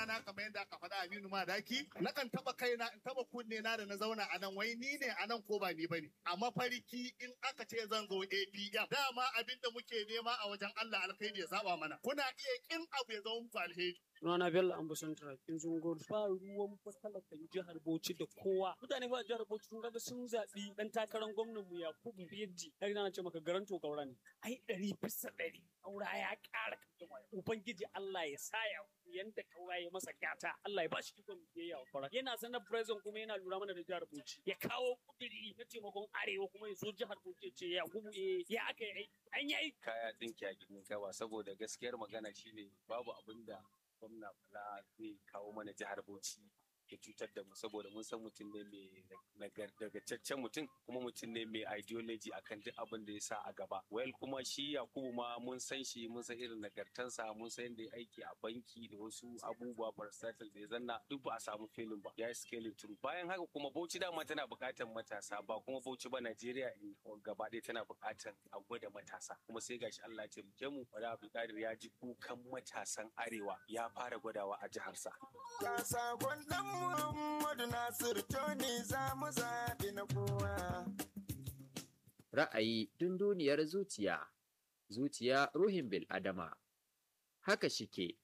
rana kamar yadda aka faɗa Aminu Madaki nakan taba kaina in taba kunne na da na zauna a nan wai ni ne a nan ko ba ni bane a mafarki in aka ce zan zo APM dama abinda muke nema a wajen Allah alkhairi ya zaba mana kuna iya kin abu ya zama muku alheri Sunana Bello Ambasan Turakin Zungur. Ba ruwan fatalakan jihar Bauchi da kowa. Mutane ba jihar Bauchi sun ga sun zaɓi ɗan takarar gwamnan mu Yakubu Biyaddi. Har na ce maka garanto kaura ne. Ai ɗari bisa ɗari. Kaura ya ƙara kan Ubangiji Allah ya sa ya yanda kaura ya masa gata. Allah ya ba shi ikon biyayya wa kaura. Yana sanar president kuma yana lura mana da jihar Bauchi. Ya kawo kudiri na taimakon arewa kuma ya so jihar Bauchi ya ce Yakubu eh ya aka yi an yi kaya tsinki a gidan kawa saboda gaskiyar magana shine babu abin da gwamna bala zai kawo mana jihar bauchi ya cutar da mu saboda mun san mutum ne mai nagartaccen mutum kuma mutum ne mai ideology akan duk abin da ya sa a gaba well kuma shi yakubu ma mun san shi mun san irin nagartansa mun san yadda ya aiki a banki da wasu abubuwa versatile da ya zanna duk ba a samu filin ba ya yi scaling through bayan haka kuma bauchi dama tana buƙatar matasa ba kuma bauchi ba najeriya gaba ɗaya tana buƙatar a gwada matasa kuma sai gashi allah ya taimake mu wada abdulkadir ya ji kukan matasan arewa ya fara gwadawa a jiharsa. Ga sakon ɗan Muhammadu Nasir Tony za mu zaɓi na kowa. Ra'ayi dunduniyar zuciya, zuciya ruhin bil'adama. Haka shike,